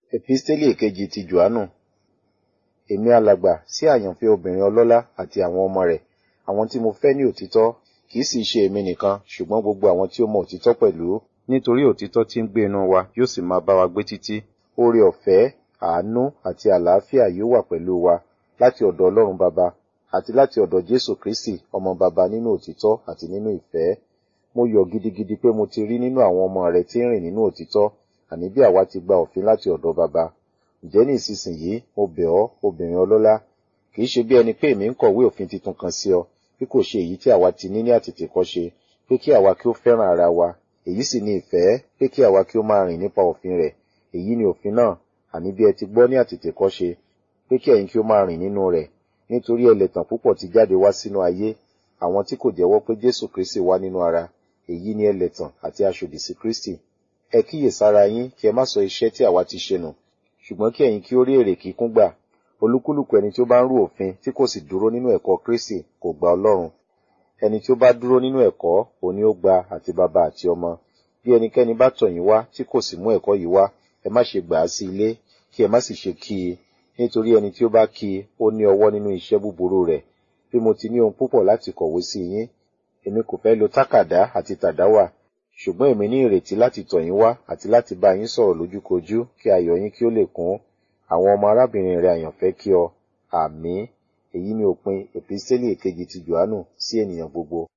Episteli èkejì ti Jòhánù Èmi alàgbà sí àyànfẹ́ obìnrin ọlọ́lá àti àwọn ọmọ rẹ̀, àwọn tí mo fẹ́ ní òtítọ́, kìí sì ṣe èmi nìkan, ṣùgbọ́n gbogbo àwọn tí ó mọ òtítọ́ pẹ̀lú. Nítorí òtítọ́ tí ń gbé inú wa yóò sì máa bá wa gbé títí. Oore ọ̀fẹ́, àánú àti àlàáfíà yóò wà pẹ̀lú wa láti ọ̀dọ̀ Ọlọ́run Baba àti láti ọ̀dọ̀ Jésù Kristi ọmọ Baba nínú òtítọ́ àti nínú ìfẹ́. Mo yọ̀ gidigidi pé mo ti rí nínú àwọn ọmọ rẹ tí ń rìn nínú òtítọ́, àní bí àwa ti gba òfin láti ọ̀dọ̀ Baba. Ǹjẹ́ ní ìsinsìnyí mo bẹ̀ ọ́, obìnrin ọlọ́lá, kìí ṣe bí ẹni pé èmi ń kọ̀wé òfin titun kan sí ọ, bí kò ṣe èyí tí àwa ti ní ní àtètèkọ́ṣe, pé kí àwa kí ó fẹ́ràn ara wa, èyí sì ni ìfẹ́, pé kí àwa kí ó máa rìn nípa òfin rẹ̀. Èyí ni òfin náà, àní bí ẹ ti gbọ́ ní àtètèkọ́ṣe, pé kí ẹ̀yin kí ó máa rìn nínú rẹ̀. Nítorí ẹlẹ́tàn púpọ̀ ti jáde wá sínú ayé, àwọn tí kò jẹ́wọ́ pé Jésù Kristi wá nínú ara, èyí ni ẹlẹ́tàn àti aṣòdì sí Kristi. Ẹ kíyèsára yín kí ẹ má sọ iṣẹ́ tí àwa ti ṣe nù, ṣùgbọ́n kí ẹ̀yin kí ó rí èrè kíkún gbà. Olúkúlùkù ẹni tí ó bá ń rú òfin tí kò sì dúró nínú ẹ̀kọ́ Kristi kò gba Ọlọ́run. Ẹni tí ó bá dúró nínú ẹ̀kọ́, òun ni ó gba àti baba àti ọmọ. Bí ẹnikẹ́ni bá tọ̀ yín wá tí kò sì mú ẹ̀kọ́ yìí wá, ẹ má ṣe gbà á sí ilé, kí ẹ má sì ṣe kí i, nítorí ẹni tí ó bá kí i, ó ní ọwọ́ nínú iṣẹ́ búburú rẹ̀. Bí mo ti ní ohun púpọ̀ láti kọ̀wé sí yín, èmi kò fẹ́ lo tákàdá àti tàdáwà, ṣùgbọ́n èmi ní ìrètí láti tọ̀ yín wá àti láti bá yín sọ̀rọ̀ lójúkojú kí ayọ̀ yín kí ó lè kún. Àwọn ọmọ arábìnrin rẹ̀ àyànfẹ́ kí ọ. Àmín. Èyí ni òpin Episteli èkejì ti Jòhánù sí ènìyàn gbogbo.